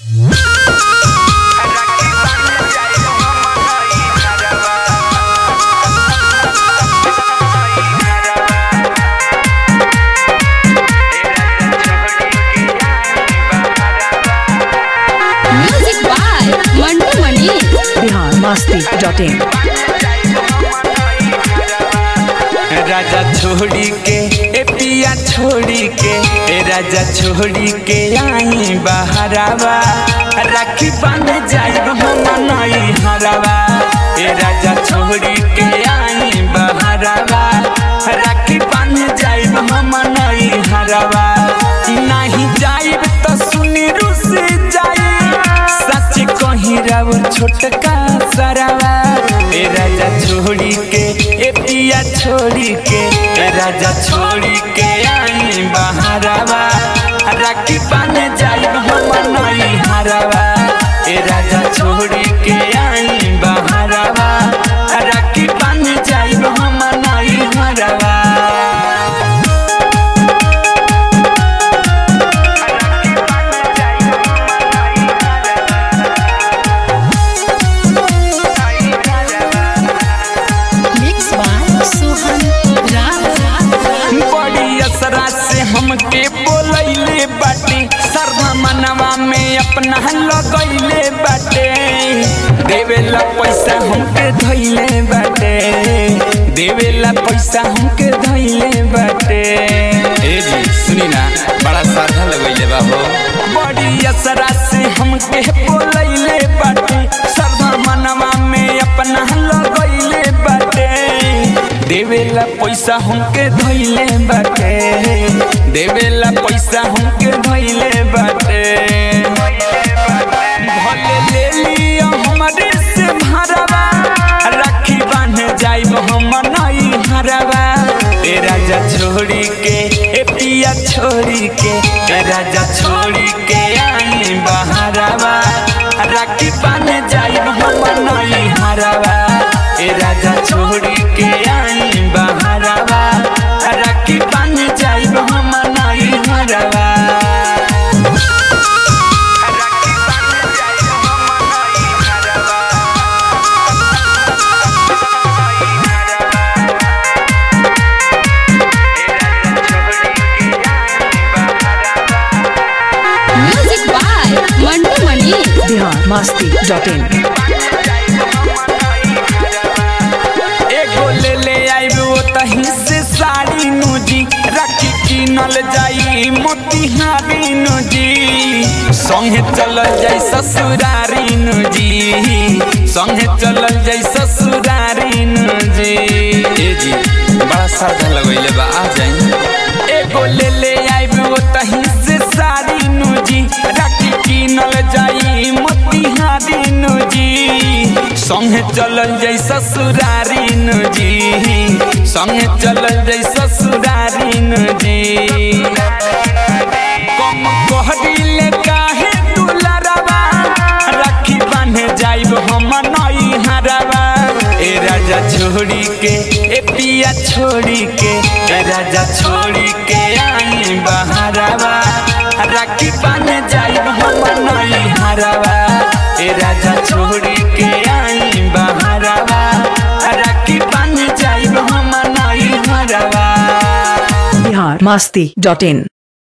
music by Mantu Mani Bihar Masti dot in राजा छोड़ी के ए पिया छोड़ी के ए राजा छोड़ी के आई बहरावा राखी बांध जाइब हम नई हरावा ए राजा छोड़ी के आई बहरावा राखी बांध जाइब हम नई हरावा नहीं जाइब तो सुनी रुस जाई सच कहीं राउर छोटका सरावा ए राजा छोड़ी के ए पिया छोड़ी के ए राजा छोड़ी के आई बहरावा राखी पाने जाइब हम नई हरावा ए राजा छोड़ी के आई बहरावा राखी पाने जाइब हम नई हरावा मिक्स बाय सोहन राम बड़ी असरा से हमके बोलैले बाटे सरधा मनवा में अपना लगैले बाटे देवेला पैसा हमके धैले बाटे देवेला पैसा हमके धैले बाटे ए जी सुनी ना बड़ा साधा लगैले बा हो बड़ी असरा से हमके बोलैले बाटे सरधा मनवा में अपना लगैले बाटे देवेला पैसा हमके धैले बाटे देवेला पैसा हमके धैले बाटे भले ले लिया हमारे से भरवा राखी बांध जाइब हम नई हरवा ए राजा छोड़ी के ए पिया छोड़ी के ए राजा छोड़ी के आई बहरवा राखी बांध जाइब हम नई हरवा ए राजा छोड़ी के आई बहरवा राखी बांध जाइब हम नई हरवा music by Mantu Mani Bihar Masti dot in एगो ले ले आइब ओतही से साड़ी नूजी राखी किनल जाई मोतिहारी नूजी संगे चलल जाई ससुरारी नूजी संगे चलल जाई ससुरारी नूजी ए जी बड़ा साधा लगैले बा आ जाई एगो ले ले आइब ओतही से साड़ी नूजी राखी किनल जाई मोतिहारी नूजी संगे चलल जाई ससुरारी नजी संगे चलल जाई ससुरारी नजी कम कहदिले काहे दुलरवा राखी बांधे जाइब हम नई हरवा ए राजा छोड़ी के ए पिया छोड़ी के ए राजा छोड़ी के आई बहरवा राखी बांधे जाइब हम नई हरवा ए राजा छोड़ी के आई बहरवा राखी बांध जाइब हम नई हरवा बिहार मस्ती डॉट इन